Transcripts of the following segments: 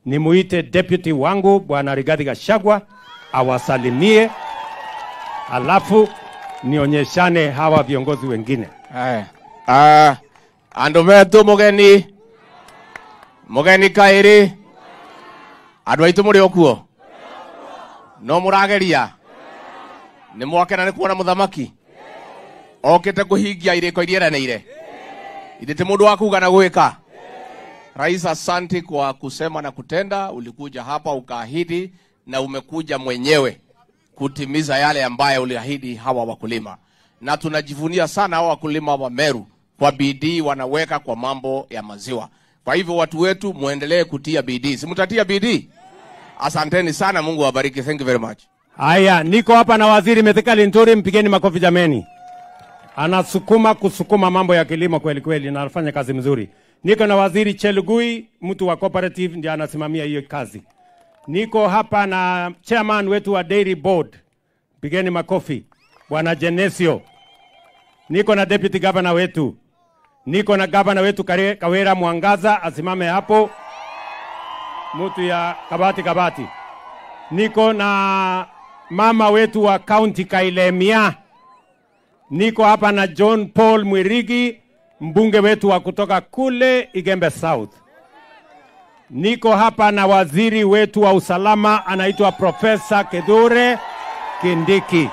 nimuite deputy wangu bwana Rigathi Gachagua awasalimie, alafu nionyeshane hawa viongozi wengine. Aya. Ah, andu metu mugeni mugeni kairi andu aitu muri okuo no murageria ni mwakena ni kuona muthamaki okite kuhingia iriko iria eranĩire ithe ti mundu wa kuga na gwika rais asanti kwa kusema na kutenda ulikuja hapa ukaahidi na umekuja mwenyewe kutimiza yale ambayo uliahidi hawa wakulima na tunajivunia sana hawa wakulima wa Meru kwa bidii wanaweka kwa mambo ya maziwa. Kwa hivyo watu wetu muendelee kutia bidii, simtatia bidii. Asanteni sana, Mungu awabariki. Thank you very much. Haya, niko hapa na waziri Mithika Nturi, mpigeni makofi jameni. Anasukuma kusukuma mambo ya kilimo kweli kweli na anafanya kazi mzuri. Niko na waziri Chelugui, mtu wa cooperative ndiye anasimamia hiyo kazi. Niko hapa na chairman wetu wa dairy board, pigeni makofi, bwana Genesio. Niko na deputy governor wetu, niko na governor wetu Kare- Kawera Mwangaza, asimame hapo, mtu ya Kabati Kabati niko na mama wetu wa kaunti Kailemia, niko hapa na John Paul Mwirigi, mbunge wetu wa kutoka kule Igembe South. Niko hapa na waziri wetu wa usalama anaitwa Profesa Kedure Kindiki.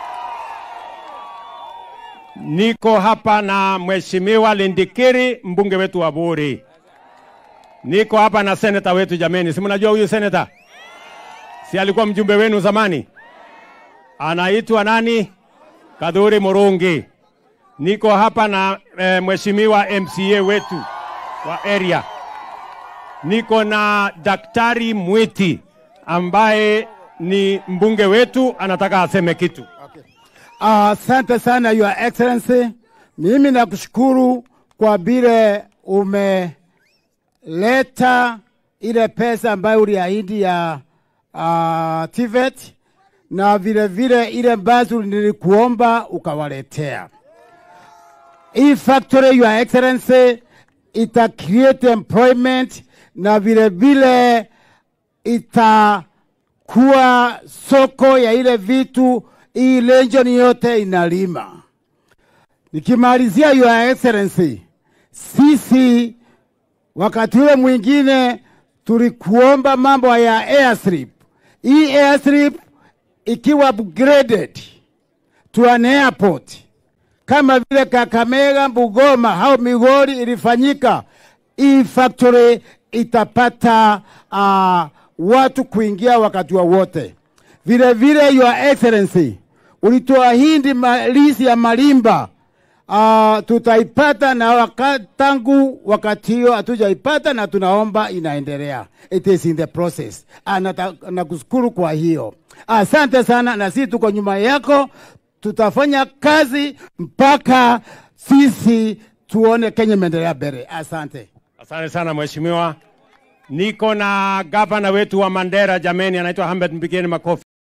Niko hapa na Mheshimiwa Lindikiri, mbunge wetu wa Buri. Niko hapa na seneta wetu jameni, si mnajua huyu seneta? si alikuwa mjumbe wenu zamani, anaitwa nani? Kadhuri Murungi. Niko hapa na e, mheshimiwa MCA wetu wa area. Niko na Daktari Mwiti ambaye ni mbunge wetu, anataka aseme kitu. Asante sana Your Excellency, mimi nakushukuru kwa vile umeleta ile pesa ambayo uliahidi ya uh, TVET na vile vile ile ambazo nilikuomba ukawaletea. Hii factory Your Excellency ita create employment na vile vile itakuwa soko ya ile vitu hii region yote inalima. Nikimalizia Your Excellency, sisi wakati ule mwingine tulikuomba mambo ya airstrip. Hii airstrip ikiwa upgraded to an airport kama vile Kakamega, Bugoma au Migori ilifanyika, hii factory itapata uh, watu kuingia wakati wowote. Vile vile Your Excellency, ulituahidi malisi ya Malimba uh, tutaipata na waka, tangu wakati hiyo hatujaipata na tunaomba inaendelea. It is in the process. Anata- Nakushukuru kwa hiyo, asante sana, na sisi tuko nyuma yako, tutafanya kazi mpaka sisi tuone Kenya imeendelea mbele. Asante. Asante sana mheshimiwa. Niko na gavana wetu wa Mandera jameni, anaitwa Ahmed, mpigeni makofi.